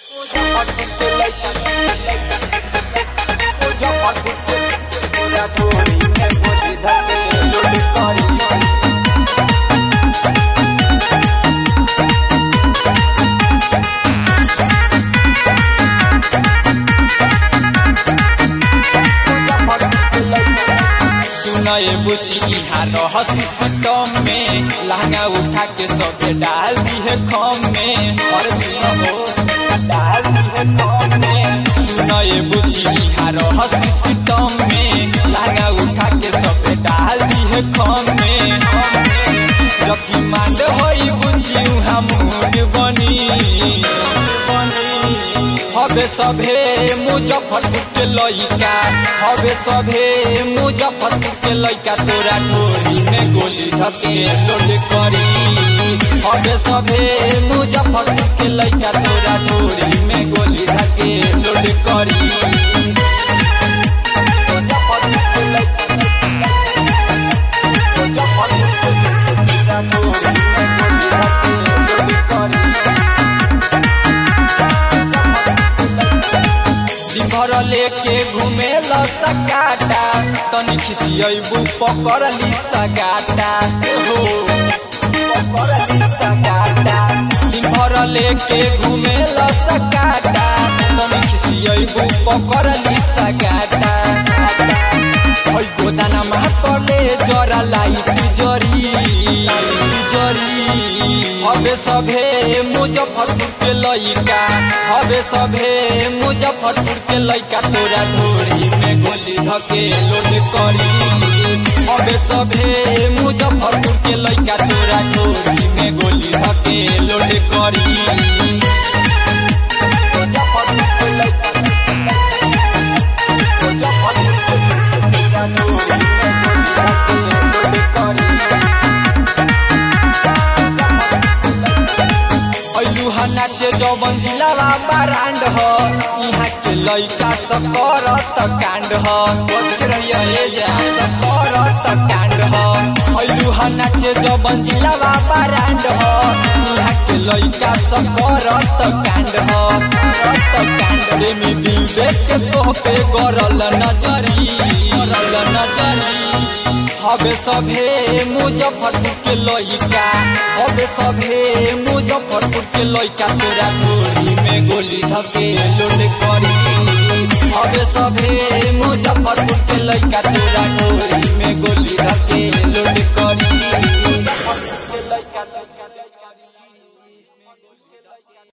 सुनए बुची इहा रहसी सिस्टम में लहंगा उठा के सबे डाल दिए खम में और सुनो हो डाल दिए खम में सुनए बुची इहा रहसी सिस्टम में लहंगा उठा के सबे डाल दिए खम में जबकि मांड होई बुची उहा मूड बनी हवे सभे मुजफ्फरपुर के लइका हवे सभे मुजफ्फरपुर के लइका तोरा टोरी में गोली धके लोड करी हवे सभे मुजफ्फरपुर के लइका तोरा टोरी में गोली धके लोड करी मुजफ्फरपुर के लइका मुजफ्फरपुर के लइका तोरा टोरी में गोली धके लोड करी घर लेके घूमे ल सकाटा तनी खिसियबू पकड़ली सगाटा हो पकड़ली सगाटा दिन भर लेके घूमे ल सकाटा तनी खिसियबू पकड़ली सगाटा हई गोदाना मातले जरा लाइट जरी जरी हवे सभे मुजफ्फरपुर के लइका हवे सभे मुजफ्फरपुर के लइका तोरा ढोरी में गोली धके लोड करी हवे सभे मुजफ्फरपुर के लइका तोरा ढोरी में गोली धके लोड करी मुजफ्फरपुर के लइका मुजफ्फरपुर के लइका ढोरी में गोली धके लोड करी नाचे जौवन जिलावा बरांड ह यहाँ के लइका सब करत कांड ह बच के रहिया ए जा सब करत कांड ह अइलू ह नाचे जौवन जिलावा बरांड ह यहाँ के लइका सब करत कांड ह करत कांड रे में विवेक के तोह पे गरल नजरी गरल नजरी हवे सभे मुजफ्फरपुर के लइका हवे सभे मुजफ्फरपुर के लइका तोरा टोरी में गोली धके लोड करी हवे सभे मुजफ्फरपुर के लइका तोरा टोरी में गोली धके लोड करी मुजफ्फरपुर के लइका